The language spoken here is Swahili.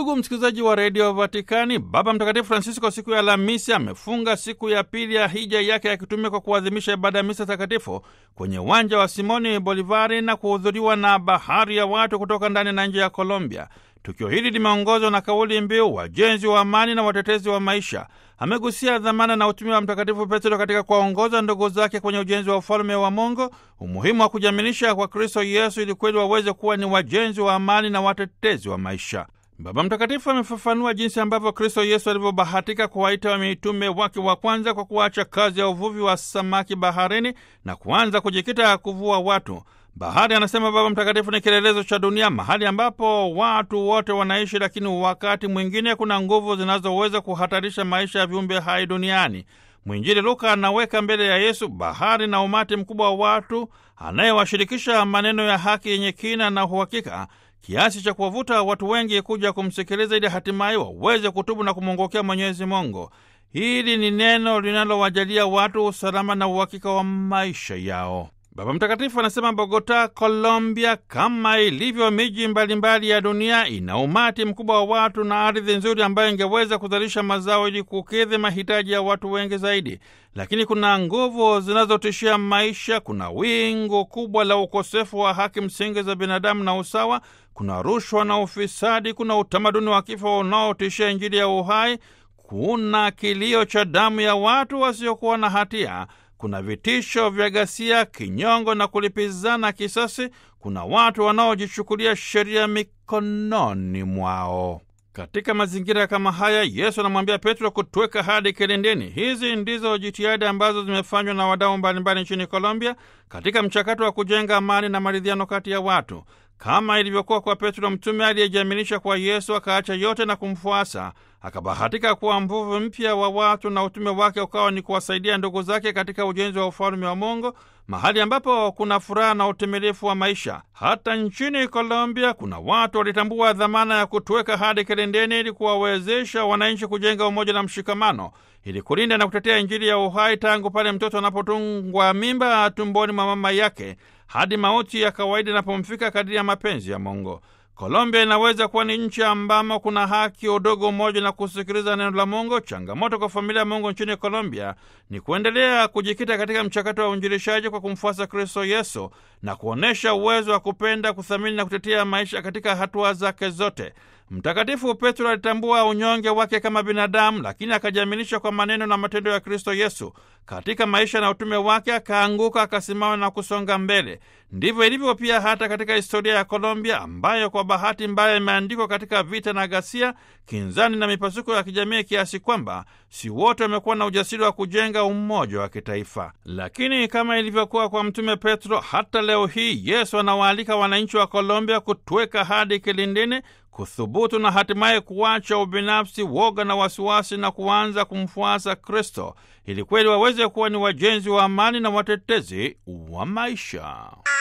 Ndugu msikilizaji wa redio Vatikani, Baba Mtakatifu Francisco siku ya Alhamisi amefunga siku ya pili ya hija yake ya kitume kwa kuadhimisha ibada ya misa takatifu kwenye uwanja wa Simoni Bolivari na kuhudhuriwa na bahari ya watu kutoka ndani na nje ya Colombia. Tukio hili limeongozwa na kauli mbiu wajenzi wa amani na watetezi wa maisha. Amegusia dhamana na utumia wa Mtakatifu Petro katika kuwaongoza ndugu zake kwenye ujenzi wa ufalme wa Mungu, umuhimu wa kujamilisha kwa Kristo Yesu ili kweli waweze kuwa ni wajenzi wa amani na watetezi wa maisha. Baba Mtakatifu amefafanua jinsi ambavyo Kristo Yesu alivyobahatika kuwaita mitume wake wa kwanza kwa kuacha kazi ya uvuvi wa samaki baharini na kuanza kujikita kuvua watu. Bahari, anasema Baba Mtakatifu, ni kielelezo cha dunia, mahali ambapo watu wote wanaishi, lakini wakati mwingine kuna nguvu zinazoweza kuhatarisha maisha ya viumbe hai duniani. Mwinjili Luka anaweka mbele ya Yesu bahari na umati mkubwa wa watu anayewashirikisha maneno ya haki yenye kina na uhakika kiasi cha kuwavuta watu wengi kuja kumsikiliza ili hatimaye waweze kutubu na kumwongokea Mwenyezi Mungu. Hili ni neno linalowajalia watu usalama na uhakika wa maisha yao. Baba Mtakatifu anasema Bogota, Colombia, kama ilivyo miji mbalimbali ya dunia, ina umati mkubwa wa watu na ardhi nzuri ambayo ingeweza kuzalisha mazao ili kukidhi mahitaji ya watu wengi zaidi, lakini kuna nguvu zinazotishia maisha. Kuna wingu kubwa la ukosefu wa haki msingi za binadamu na usawa, kuna rushwa na ufisadi, kuna utamaduni wa kifo unaotishia Injili ya uhai, kuna kilio cha damu ya watu wasiokuwa na hatia kuna vitisho vya ghasia, kinyongo na kulipizana kisasi. Kuna watu wanaojichukulia sheria mikononi mwao. Katika mazingira kama haya, Yesu anamwambia Petro kutweka hadi kilindini. Hizi ndizo jitihada ambazo zimefanywa na wadau mbalimbali nchini Colombia katika mchakato wa kujenga amani na maridhiano kati ya watu, kama ilivyokuwa kwa Petro mtume aliyejiaminisha kwa Yesu akaacha yote na kumfuasa akabahatika kuwa mvuvi mpya wa watu na utume wake ukawa ni kuwasaidia ndugu zake katika ujenzi wa ufalme wa Mungu, mahali ambapo kuna furaha na utimilifu wa maisha. Hata nchini Colombia kuna watu walitambua dhamana ya kutuweka hadi kilindeni ili kuwawezesha wananchi kujenga umoja na mshikamano, ili kulinda na kutetea Injili ya uhai tangu pale mtoto anapotungwa mimba tumboni mwa mama yake hadi mauti ya kawaida inapomfika kadiri ya mapenzi ya Mungu. Colombia inaweza kuwa ni nchi ambamo kuna haki, udogo, umoja na kusikiliza neno la Mungu. Changamoto kwa familia ya Mungu nchini Colombia ni kuendelea kujikita katika mchakato wa uinjilishaji kwa kumfuasa Kristo Yesu na kuonyesha uwezo wa kupenda, kuthamini na kutetea maisha katika hatua zake zote. Mtakatifu Petro alitambua unyonge wake kama binadamu, lakini akajiaminisha kwa maneno na matendo ya Kristo Yesu. Katika maisha na utume wake akaanguka, akasimama na kusonga mbele. Ndivyo ilivyo pia hata katika historia ya Colombia ambayo kwa bahati mbaya imeandikwa katika vita na ghasia, kinzani na mipasuko ya kijamii, kiasi kwamba si wote wamekuwa na ujasiri wa kujenga umoja wa kitaifa. Lakini kama ilivyokuwa kwa Mtume Petro, hata leo hii Yesu anawaalika wananchi wa Colombia kutweka hadi kilindini kuthubutu na hatimaye kuacha ubinafsi, woga na wasiwasi na kuanza kumfuasa Kristo ili kweli waweze kuwa ni wajenzi wa amani na watetezi wa maisha.